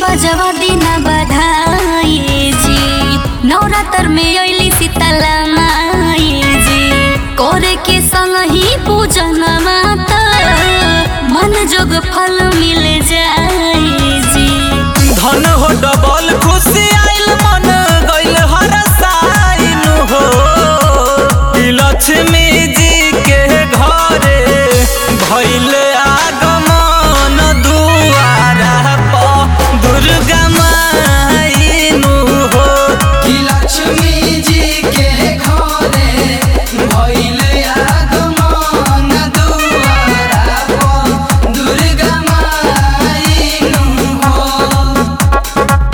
बजवा दिना बधाई जी नवरात्र में अइली शीतला माई जी करे के संग ही पूजन माता मन जोग फल मिल जाई जी धन हो डबल खुशी आइल मन गइल हर साइन हो ई लक्ष्मी जी के घरे भइल आगमन दुआरा प दुर्गा माई नु हो कि लक्ष्मी जी के घरे भइले आगमन दुआरा पर दुर्गा माई नु हो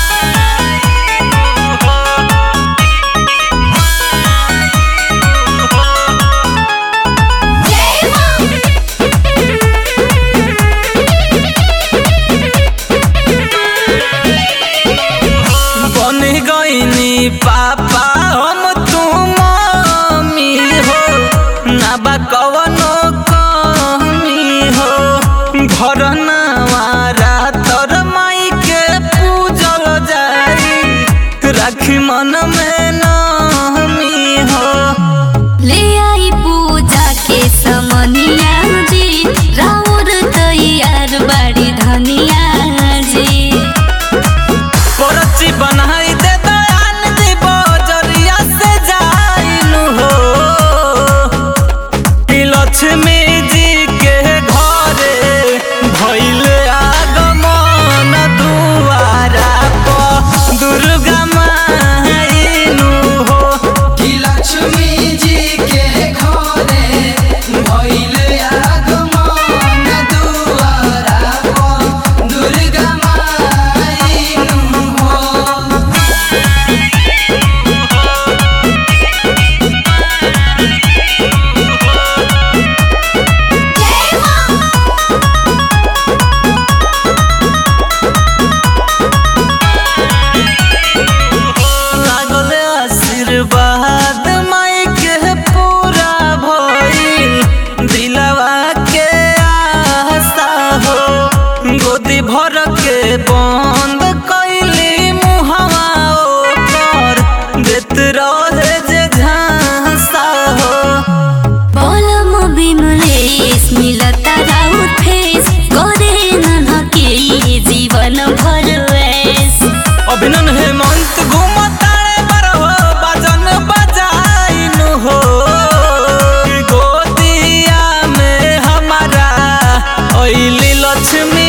बन गईनी पापा हम तू मम्मी हो ना बा कवनो कमी हो घर नवारा तर माई के पूजल जाई राखी मन में नमी हो ले आई पूजा के समनिया जी राउर तैयार बाड़ी धनिया जी परची बनाई दे दयान दी बजरिया से जाइनु हो ई लक्ष्मी जी के घरे भइल आगमन दुआरा प दुर्गा माइनु हो कि लक्ष्मी जी के घरे भइले आगमन दुआरा पर दुर्गा माई नु हो लागल आशीर्वाद माई के पूरा भइल दिलवा के आशा हो गोदी भर के बंद कैली मुहवा ओकर देत रहे जे झांसा हो पलम बिमलेश मिलता राउत फेस करे ननके जीवन भर वेस अभिनन हेमंत घुमतारे बरहो बाजन बजाइनु हो गोदिया में हमारा ओइली लक्ष्मी